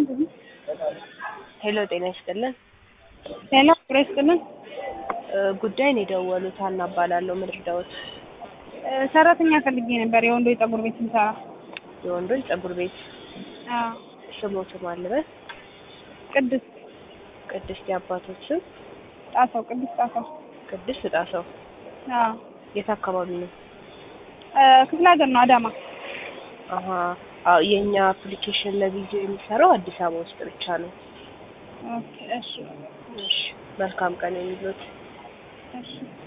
ሄሎ ጤና ይስጥልን። ሄሎ ፍሬ ይስጥልን። እ ጉዳይን የደወሉት ሀና እባላለሁ። ምን ልርዳዎት? እ ሰራተኛ ፈልጌ ነበር የወንዶች ፀጉር ቤት ስንሰራ። የወንዶች ፀጉር ቤት አዎ ስሞት ማልበት ቅድስት ቅድስት የአባቶች ስም ጣሰው ቅድስት ጣሰው። ቅድስት ጣሰው አዎ የት አካባቢ ነው? እ ክፍለ ሀገር ነው አዳማ። አሀ አዎ የእኛ አፕሊኬሽን ለቪዲዮ የሚሰራው አዲስ አበባ ውስጥ ብቻ ነው። ኦኬ እሺ እሺ መልካም ቀን የሚሉት እሺ